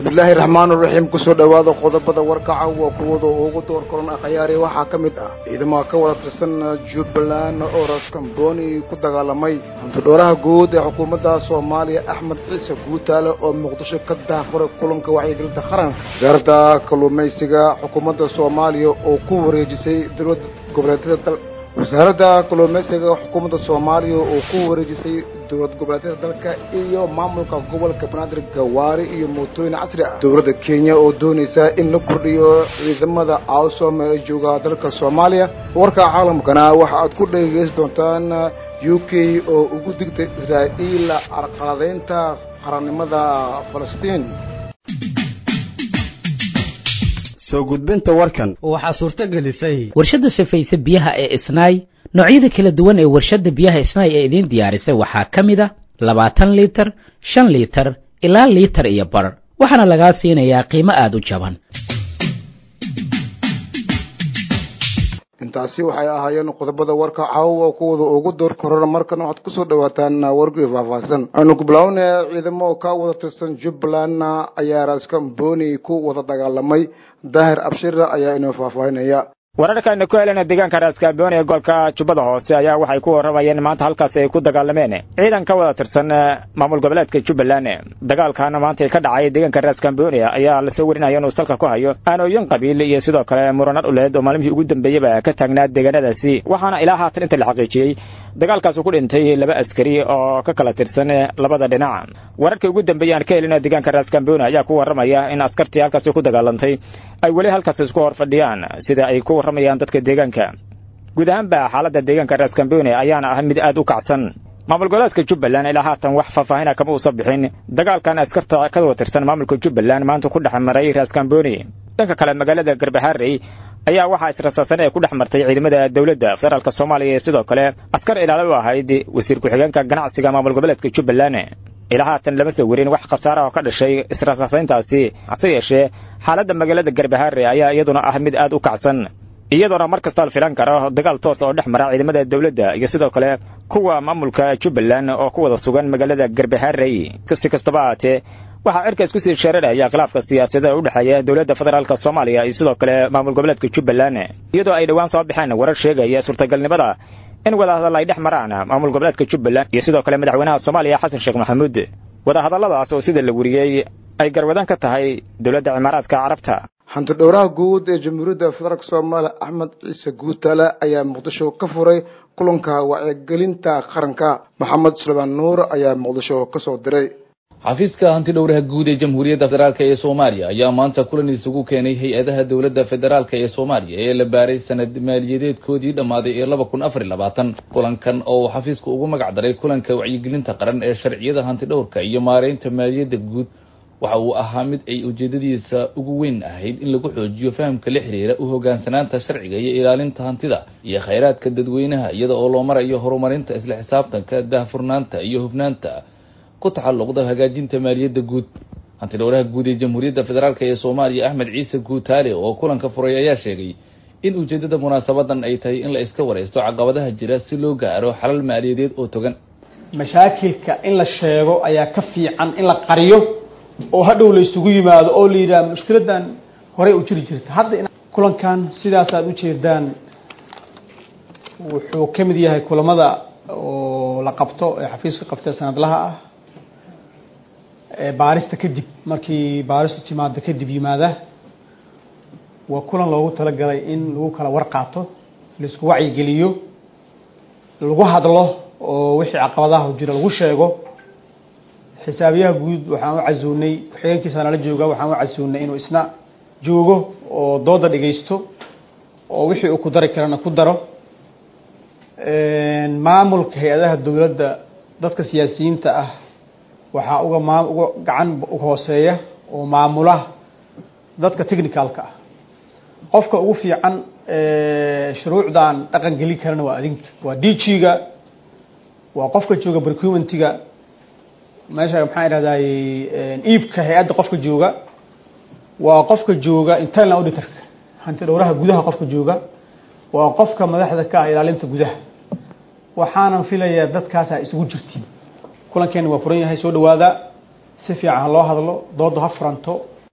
bismillaahi raxmaan raxiim kusoo dhowaada qodobada warkaca waa kuwada ugu door koran akhyaari waxaa ka mid ah ciidamada ka wada tirsan jubbaland oo raskamboni ku dagaalamay hantidhooraha guud ee xukuumadda soomaaliya axmed ciise guutaale oo muqdisho ka daafuray kulanka wacyigelinta qaranka wasaaradda kalluumaysiga xukuumadda soomaaliya oo ku wareejisay dowlad goboleedyada wasaaradda kalluumaysiga xukuumadda soomaaliya oo ku wareejisay dowlad goboleedyada dalka iyo maamulka gobolka banaadir gawaari iyo mootooyin casri ah dowladda kenya oo doonaysa in la kordhiyo ciidamada awsom ee jooga dalka soomaaliya warka caalamkana waxa aad ku dhegeysan doontaan u k oo ugu digtay israa'iil carqaladeynta qarannimada falastiin soo gudbinta warkan waxaa suurto gelisay warshadda sifaysa biyaha ee isnaay noocyada kala duwan ee warshadda biyaha isnaay ee idiin diyaarisay waxaa ka mid a labaatan liitar shan liitar ilaa liitar iyo bar waxaana lagaa siinayaa qiimo aada u jaban intaasi waxay ahaayeen qodobada warka caawa kuwada ugu door korona markana waxaad kusoo dhawaataan wargii faahfaahsan aynu ku bilaabnaya ciidamo ka wada tirsan jubbaland ayaa raskamboni ku wada dagaalamay daahir abshira ayaa inoo faahfaahinaya wararkaaynu ku helena deegaanka raaskaaboon ee gobolka jubbada hoose ayaa waxay ku warramayeen maanta halkaasi ay ku dagaalameen ciidan ka wada tirsan maamul goboleedka jubbaland dagaalkaana maanta ka dhacay deegaanka raaskamboni ayaa lasoo warinaya inuu salka ku hayo aanooyin qabiil iyo sidoo kale murano dhuleed oo maalmihii ugu dambeeyeyba ka taagnaa deegaanadaasi waxaana ilaa haatan inta la xaqiijiyey dagaalkaasi ku dhintay laba askari oo ka kala tirsan labada dhinac wararkii ugu dambeeyey aan ka helina deegaanka raaskamboni ayaa ku warramaya in askartii halkaasi ku dagaalantay ay weli halkaasi isku hor fadhiyaan sida ay ku warramayaan dadka deegaanka guud ahaanba xaaladda deegaanka raaskamboni ayaana ah mid aad u kacsan maamul goboleedka jubbaland ilaa haatan wax faahfaahina kama uusan bixin dagaalkan askarta ka wada tirsan maamulka jubbaland maanta ku dhex maray raaskamboni dhanka kale magaalada garbaharey ayaa waxaa israsaasan ee ku dhex martay ciidamada dowladda federaalk soomaaliya ee sidoo kale askar ilaalo u ahayd wasiir ku-xigeenka ganacsiga maamul goboleedka jubbaland ilaa haatan lama soo werin wax khasaara oo ka dhashay israsaasayntaasi hase yeeshee xaaladda magaalada garbahaare ayaa iyaduna ah mid aad u kacsan iyadoona mar kasta la filan karo dagaal toos oo dhex mara ciidamada dowladda iyo sidoo kale kuwa maamulka jubbaland oo ku wada sugan magaalada garbaharey si kastaba ahaatee waxaa cirka isku sii sheeraraya khilaafka siyaasadda u dhexeeya dowladda federaalk soomaaliya iyo sidoo kale maamul goboleedka jubbaland iyadoo ay dhowaan soo baxeen warar sheegaya suurtagalnimada in wadahadal ay dhex maraan maamul goboleedka jubbaland iyo sidoo kale madaxweynaha soomaaliya xasan sheekh maxamuud wadahadalladaas oo sida la weriyey ay garwadan ka tahay dowladda cimaaraadka carabta hantidhowraha guud ee jamhuuriyadda federaalk soomaaliya axmed ciise guutaale ayaa muqdisho ka furay kulanka wacyigelinta qaranka maxamed suleymaan nuur ayaa muqdisho ka soo diray xafiiska hantidhowraha guud ee jamhuuriyadda federaalk ee soomaaliya ayaa maanta kulan isugu keenay hay-adaha dowladda federaalk ee soomaaliya ee la baaray sanad maaliyadeedkoodii dhammaaday ee laba kun afar iyo labaatan kulankan oo uu xafiisku ugu magac daray kulanka wacyigelinta qaran ee sharciyada hantidhowrka iyo maareynta maaliyadda guud waxa uu ahaa mid ay ujeedadiisa ugu weyn ahayd in lagu xoojiyo fahamka la xiriira u hogaansanaanta sharciga iyo ilaalinta hantida iyo khayraadka dadweynaha iyada oo loo marayo horumarinta isla xisaabtanka daahfurnaanta iyo hufnaanta ku taxalluqda hagaajinta maaliyadda guud hantidhowraha guud ee jamhuuriyadda federaalk ee soomaaliya axmed ciise guutaale oo kulanka furay ayaa sheegay in ujeedada munaasabadan ay tahay in la iska wareysto caqabadaha jira si loo gaaro xalal maaliyadeed oo togan mashaakilka in la sheego ayaa ka fiican in la qariyo oo hadhow la isugu yimaado oo la yidhaha mushkiladan horey u jiri jirta hadda kulankan sidaas aada ujeedaan wuxuu ka mid yahay kulamada oo la qabto ee xafiiska qabtee sanadlaha ah baarista kadib markii baaristu timaado kadib yimaada waa kulan loogu talagalay in lagu kala war qaato laisku wacyigeliyo lagu hadlo oo wixii caqabadaha jira lagu sheego xisaabiyaha guud waxaan u casuunay ku-xigeenkiisa nala jooga waxaan u casuunay inuu isna joogo oo dooda dhegaysto oo wixii uu ku dari karana ku daro maamulka hay-adaha dowladda dadka siyaasiyiinta ah waxaa uga maa uga gacan hooseeya oo maamula dadka technicalka ah qofka ugu fiican shuruucdan dhaqan gelin karana waa adinka waa d g-ga waa qofka jooga procurementiga meesha maxaan idhahday iibka hay-adda qofka jooga waa qofka jooga internal auditorka hanti dhowraha gudaha qofka jooga waa qofka madaxda ka ah ilaalinta gudaha waxaanan filayaa dadkaasa isugu jirtiin kulankeena waa furan yahay soo dhawaada si fiican ha loo hadlo dooda ha furanto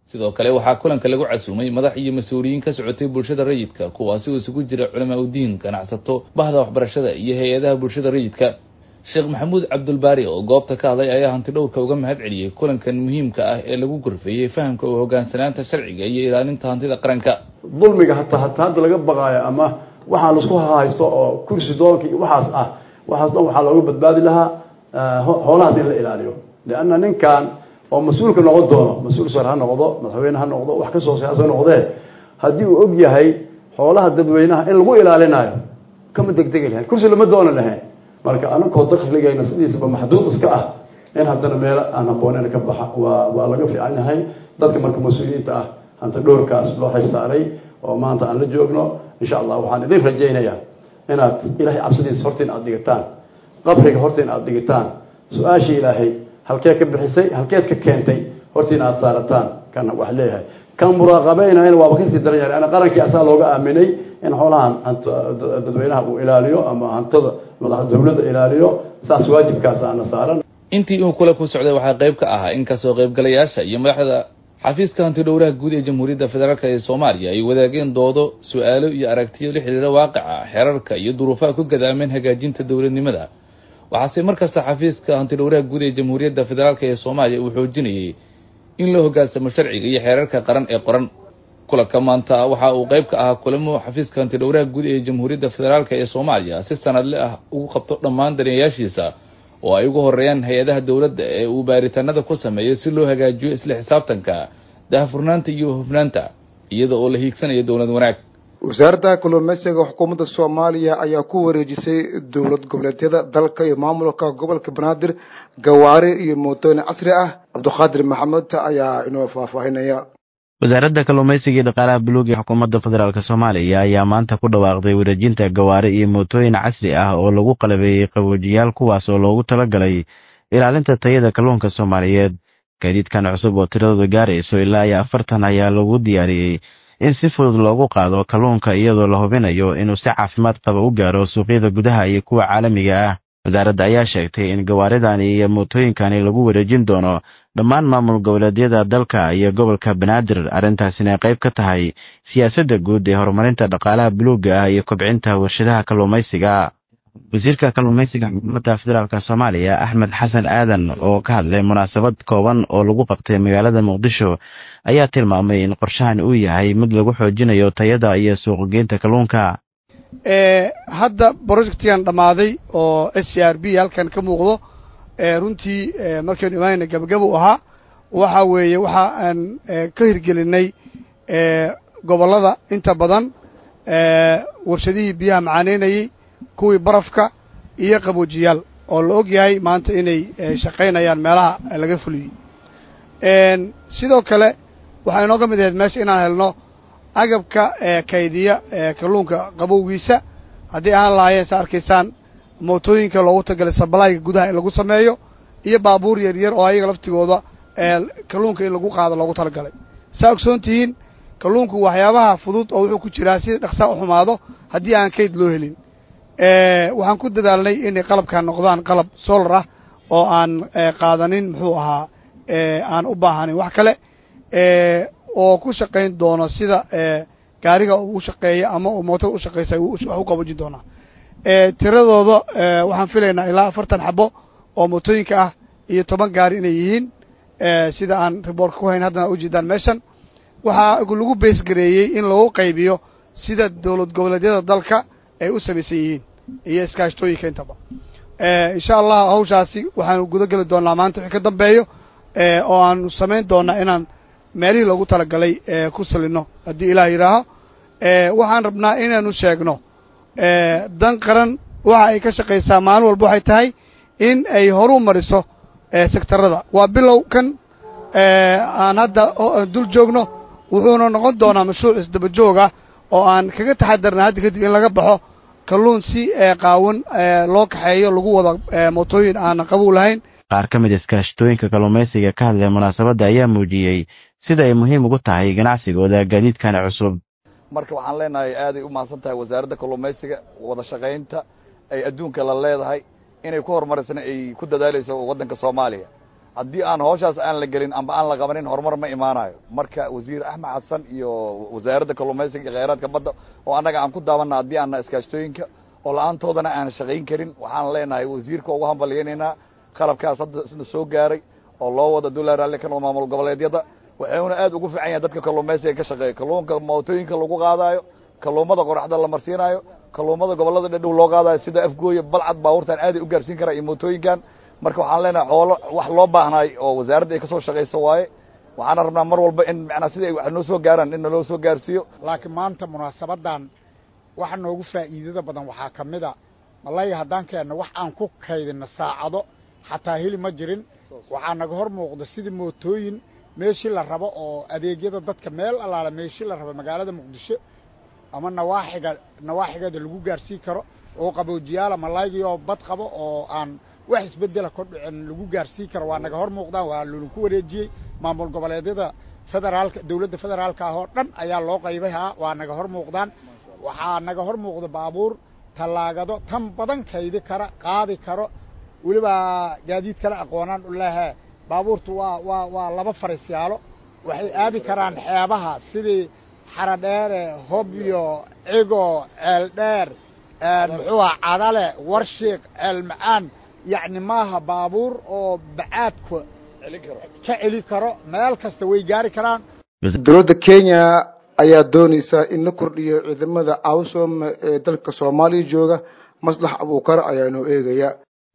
sidoo kale waxaa kulanka lagu casuumay madax iyo mas-uuliyiin ka socotay bulshada rayidka kuwaasi oo isugu jira culamaa udiin ganacsato bahda waxbarashada iyo hay-adaha bulshada rayidka sheekh maxamuud cabdulbaari oo goobta ka hadlay ayaa hanti dhowrka uga mahad celiyey kulankan muhiimka ah ee lagu gorfeeyey fahamka oo hogaansanaanta sharciga iyo ilaalinta hantida qaranka dulmiga hataa hataa hadda laga baqaayo ama waxaa laisku haysto oo kursi doonka iyo waxaas ah waxaas dhan waxaa looga badbaadi lahaa xoolahaas in la ilaaliyo lianna ninkan oo mas-uulka noqon doono mas-uul sar ha noqdo madaxweyne ha noqdo wax kasoo siyaasa noqdee haddii uu og yahay xoolaha dadweynaha in lagu ilaalinayo kama degdegi lahayn kursi lama doona lahayn marka anakoo dakligayna sidiisaba maxduud iska ah in haddana meelo aan aqoonin ka baxa waa waa laga fiican yahay dadka marka mas-uuliyiinta ah hanta dhowrkaas loo xilsaaray oo maanta aan la joogno insha allah waxaan idin rajaynayaa inaad ilahay cabsidiisa horta in aad dhigataan qabriga horta in aad dhigataan su-aasha ilaahay halkee ka bixisay halkeed ka keentay horta in aad saarataan kan wax leeyahay kan muraaqabeynayana waaba kasii daran yahay ana qarankii asaa looga aaminay in xoolahan dadweynaha uu ilaaliyo ama hantada madax dawladda ilaaliyo saas waajibkaas aana saaran intii uu kula ku socday waxaa qayb ka ahaa in kasoo qaybgalayaasha iyo madaxda xafiiska hanti dhowraha guud ee jamhuuriyadda federaalk ee soomaaliya ay wadaageen doodo su-aalo iyo aragtiyo la xidhiira waaqica xeerarka iyo duruufaha ku gadaameen hagaajinta dowladnimada waxaase markasta xafiiska hanti dhowraha guud ee jamhuuriyadda federaalk ee soomaaliya uu xoojinayay in la hogaansamo sharciga iyo xeerarka qaran ee qoran kulanka maanta waxa uu qayb ka ahaa kulamo xafiiska hanti dhowraha guud ee jamhuuriyadda federaalk ee soomaaliya si sanadle ah ugu qabto dhammaan daneeyaashiisa oo ay ugu horeeyaan hay-adaha dowladda ee uu baaritaanada ku sameeyo si loo hagaajiyo isla xisaabtanka daahfurnaanta iyo hufnaanta iyada oo la hiigsanayo dowlad wanaag wasaaradda kalluumeysiga xukuumadda soomaaliya ayaa ku wareejisay dowlad goboleedyada dalka iyo maamulka gobolka banaadir gawaari iyo mootooyin casri ah cabdiqaadir maxamed ayaa inoo faahfaahinaya wasaaradda kalluumaysiga iyo dhaqaalaha buluug ee xukuumadda federaalk soomaaliya ayaa maanta ku dhawaaqday wareejinta gawaari iyo mootooyin casri ah oo lagu qalabeeyey qaboojiyaal kuwaas oo loogu talagalay ilaalinta tayada kalluunka soomaaliyeed gaadiidkan cusub oo tiradooda gaarayso ilaa iyo afartan ayaa lagu diyaariyey in si fudud loogu qaado kalluunka iyadoo la hubinayo inuu si caafimaad qaba u gaaro suuqyada gudaha iyo kuwa caalamiga ah wasaaradda ayaa sheegtay in gawaaridani iyo mootooyinkani lagu wareejin doono dhammaan maamul goboleedyada dalka iyo gobolka banaadir arrintaasina qayb ka tahay siyaasadda guud ee horumarinta dhaqaalaha buluugga ah iyo kobcinta warshadaha kalluumaysiga wasiirka kalluumaysiga xukuumadda federaalk soomaaliya axmed xasan aadan oo ka hadlay munaasabad kooban oo lagu qabtay magaalada muqdisho ayaa tilmaamay in qorshahan uu yahay mid lagu xoojinayo tayada iyo suuqgeynta kalluunka hadda projectigan dhammaaday oo s c r b halkan ka muuqdo runtii markaynu imaanayna gabagaba u ahaa waxa weeye waxa aan ka hirgelinay gobollada inta badan warshadihii biyaha macaaneynayey kuwii barafka iyo qaboojiyaal oo la og yahay maanta inay shaqaynayaan meelaha laga fuliyey sidoo kale waxaa inooga mid ahayd meesha inaan helno agabka kaydiya kalluunka qabowgiisa haddii ahaan lahaayeen sa arkaysaan mootooyinka loogu tagalay sabalayga gudaha in lagu sameeyo iyo baabuur yar yar oo ayaga laftigooda kalluunka in lagu qaado loogu talagalay saa ogsoon tihiin kalluunku waxyaabaha fudud oo wuxuu ku jiraa si dhaqsaa u xumaado haddii aan kayd loo helin waxaan ku dadaalnay inay qalabkan noqdaan qalab solar ah oo aan qaadanin muxuu ahaa aan u baahanayn wax kale oo ku shaqayn doono sida gaariga uu shaqeeya ama uu mootada u shaqaysa wax u qaboojin doonaa tiradooda waxaan filaynaa ilaa afartan xabo oo mootooyinka ah iyo toban gaari inay yihiin sida aan riboortka ku hayn haddana ujeedaan meeshan waxaa lagu beesgareeyey in lagu qaybiyo sida dowlad goboleedyada dalka ay u samaysan yihiin iyo iskaashtooyinka intaba insha allah hawshaasi waxaanu guda geli doonaa maanta wixii ka dambeeyo oo aanu samayn doonaa inaan meelihii loogu talagalay ku salino haddii ilaah yidhaaho waxaan rabnaa inaanu sheegno dan qaran waxa ay ka shaqaysaa maalin walba waxay tahay in ay horu mariso sektarada waa bilow kan aan hadda dul joogno wuxuuna noqon doonaa mashruuc isdaba joog ah oo aan kaga taxadarna hadda kadib in laga baxo kalluun si qaawan loo kaxeeyo lagu wada mootooyin aanan qabow lahayn qaar ka mid iskaashatooyinka kalluumaysiga ka hadlay munaasabadda ayaa muujiyey sida ay muhiim ugu tahay ganacsigooda gaadiidkan cusub marka waxaan leenahay aaday u mahadsan tahay wasaaradda kalluumaysiga wada shaqaynta ay adduunka la leedahay inay ku horumarisana ay ku dadaalayso waddanka soomaaliya haddii aan hawshaas aan la gelin amba aan la qabanin horumar ma imaanayo marka wasiir axmed xasan iyo wasaaradda kalluumaysiga iyo kheyraadka badda oo annaga aan ku daabanna haddii aana iskaashtooyinka oo la-aantoodana aan shaqayn karin waxaan leenahay wasiirka ugu hambalyaynaynaa qalabkaas hadda isna soo gaaray oo loo wada dulaa raalli ka noqdo maamul goboleedyada waxuuna aad ugu fiican yahay dadka kalluumaysiga ka shaqeeya kalluunka mootooyinka lagu qaadaayo kalluumada qoraxda la marsiinaayo kalluumada gobollada dhadhow loo qaadayo sida afgooya balcad baabuurtan aaday u gaarsiin karaa iyo mootooyinkan marka waxaan leenahay xoolo wax loo baahnaay oo wasaaradda ay ka soo shaqayso waaye waxaana rabnaa mar walba in macnaa sida ay wax noo soo gaaraan in naloo soo gaarsiiyo laakiin maanta munaasabadan waxa noogu faa'iidada badan waxaa ka mid a malayga haddaan keenno wax aan ku kaydinno saacado xataa heli ma jirin waxaa naga hor muuqda sidii mootooyin meeshii la rabo oo adeegyada dadka meel allaala meeshii la rabo magaalada muqdisho ama nawaaxiga nawaaxigeeda lagu gaarsiin karo oo qaboojiyaala malaygii oo bad qabo oo aan wax isbedela ka dhicin lagu gaarsiin karo waa naga hor muuqdaan waa lolinku wareejiyey maamul goboleedyada federaalka dawladda federaalka ah oo dhan ayaa loo qaybay haa waa naga hor muuqdaan waxaa naga hor muuqda baabuur tallaagado tan badan kaydi kara qaadi karo weliba gaadiid kale aqoonaan u lehe baabuurtu waa waa waa laba farisyaalo waxay aadi karaan xeebaha sidii xaradheere hobyo cigo ceeldheer muxuu aha cadale warshiiq ceelmacaan yacni maaha baabuur oo bacaadka ka celi karo meel kasta way gaari karaan dowladda kenya ayaa doonaysaa in la kordhiyo ciidamada awsom ee dalka soomaaliya jooga maslax abuukar ayaa inoo eegaya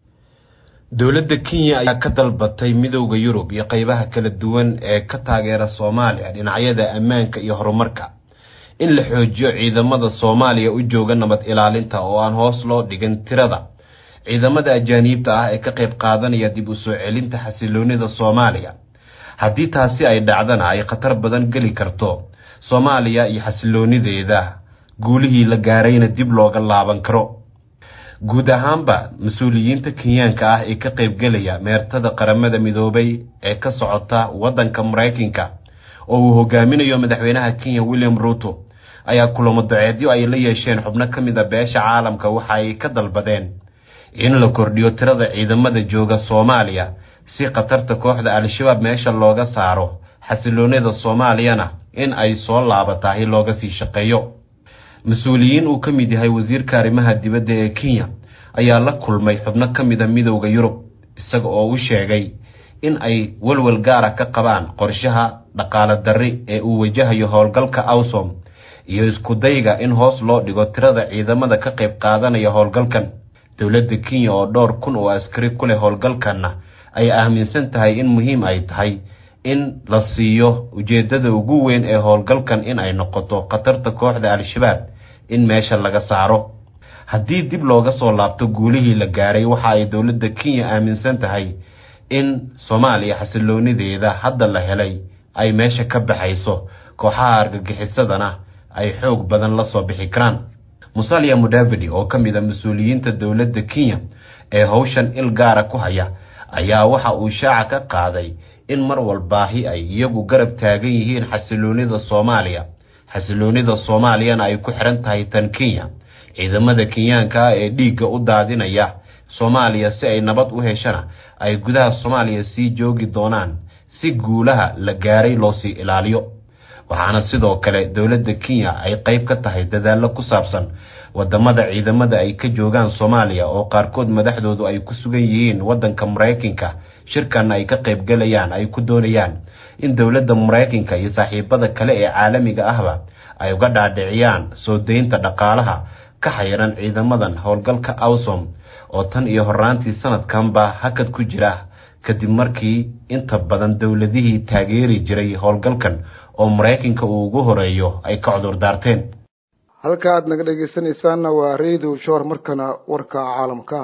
dowladda kenya ayaa ka dalbatay midowda yurub iyo qaybaha kala duwan ee ka taageera soomaaliya dhinacyada ammaanka iyo horumarka in la xoojiyo ciidamada soomaaliya u jooga nabad ilaalinta oo aan hoos loo dhigin tirada ciidamada ajaaniibta ah ee ka qayb qaadanaya dib u soo celinta xasiloonida soomaaliya haddii taasi ay dhacdana ay khatar badan geli karto soomaaliya iyo xasiloonideeda guulihii la gaarayna dib looga laaban karo guud ahaanba mas-uuliyiinta kenyaanka ah ee ka qaybgelaya meertada qaramada midoobay ee ka socota waddanka maraykanka oo uu hogaaminayo madaxweynaha kenya william ruuto ayaa kulamo daceedyo ay la yeesheen xubno ka mid a beesha caalamka waxa ay ka dalbadeen in la kordhiyo tirada ciidamada jooga soomaaliya si khatarta kooxda al-shabaab meesha looga saaro xasiloonida soomaaliyana in ay soo laabatahay looga sii shaqeeyo mas-uuliyiin uu ka mid yahay wasiirka arrimaha dibadda ee kenya ayaa la kulmay xubno ka mida midowda yurub isaga oo u sheegay in ay walwal gaara ka qabaan qorshaha dhaqaale darri ee uu wajahayo howlgalka awsom iyo iskudayga in hoos loo dhigo tirada ciidamada ka qayb qaadanaya howlgalkan dowladda kenya oo dhowr kun oo askari ku leh howlgalkanna ay aaminsan tahay in muhiim ay tahay in la siiyo ujeeddada ugu weyn ee howlgalkan in ay noqoto khatarta kooxda al-shabaab in meesha laga saaro haddii dib looga soo laabto guulihii la gaaray waxa ay dowladda kenya aaminsan tahay in soomaaliya xasiloonideeda hadda la helay ay meesha ka baxayso kooxaha argagixisadana ay xoog badan la soo bixi karaan musalia mudavidi oo ka mid a mas-uuliyiinta dowladda kenya ee howshan il gaara ku haya ayaa waxa uu shaaca ka qaaday in mar walbaahi ay iyagu garab taagan yihiin xasiloonida soomaaliya xasiloonida soomaaliyana ay ku xiran tahay tan kenya ciidamada kenyaanka ah ee dhiigga u daadinaya soomaaliya si ay nabad u heshana ay gudaha soomaaliya sii joogi doonaan si guulaha la gaaray loo sii ilaaliyo waxaana sidoo kale dowladda kenya ay qayb ka tahay dadaallo ku saabsan wadamada ciidamada ay ka joogaan soomaaliya oo qaarkood madaxdoodu ay ku sugan yihiin waddanka maraykanka shirkanna ay ka qaybgalayaan ay ku doonayaan in dowladda maraykanka iyo saaxiibada kale ee caalamiga ahba ay uga dhaadhiciyaan soo daynta dhaqaalaha ka xayiran ciidamadan howlgalka awsom oo tan iyo horaantii sanadkanba hakad ku jira kadib markii inta badan dowladihii taageeri jiray howlgalkan oo maraykanka uu ugu horeeyo ay ka cudur daarteen halka aad naga dhegeysanaysaanna waa radio shor markana warka caalamka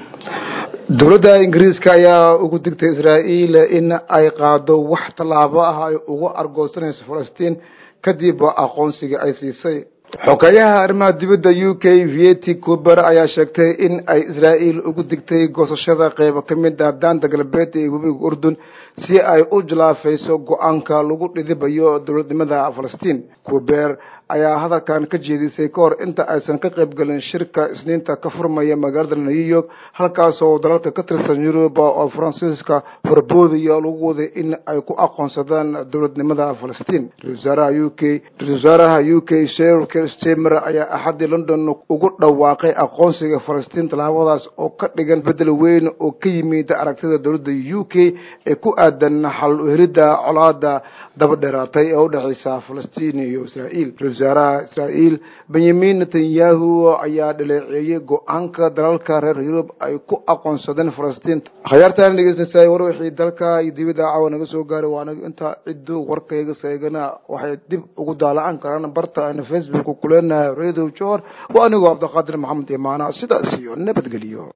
dowladda ingiriiska ayaa ugu digtay israa'iil in ay qaado wax tallaabo ah ay ugu argoosanayso falastiin kadib aqoonsiga ay siisay xogeeyaha arrimaha dibadda u k vieti cuber ayaa sheegtay in ay israa'iil ugu digtay goosashada qeybo ka mid ah daanta galbeed ee webiga urdun si ay u jalaafayso go-aanka lagu dhidibayo dowladnimada falastiin cuber ayaa hadalkan ka jeedisay ka hor inta aysan ka qayb galin shirka isniinta ka furmaya magaalada new york halkaasoo dalalka ka tirsan yuruba oo faransiiska horboodaya lagu waday in ay ku aqoonsadaan dowladnimada falastiin ra-isul wasaaraha u k ra-isul wasaaraha u k sher stemer ayaa axaddii london ugu dhawaaqay aqoonsiga falastiin tallaabadaas oo ka dhigan bedel weyn oo ka yimid aragtida dowladda u k ee ku aadan xal uhelidda colaada daba dheeraatay ee udhexeysa falastiin iyo israa'iil ra-isul wasaaraha israa'iil benyamin netanyahu ayaa dhaleeceeyey go-aanka dalalka reer yurub ay ku aqoonsadeen falastiin khayaartaan dhegeysanaysaa war wixii dalka iyo dibadda caawa naga soo gaaray waa anaga intaa ciddu warkayga seegana waxay dib ugu daalacan karaan barta ayna facebook kuleenahay radio johor waa anigoo cabdiqaadir maxamed imaana sidaas iyo nabadgeliyo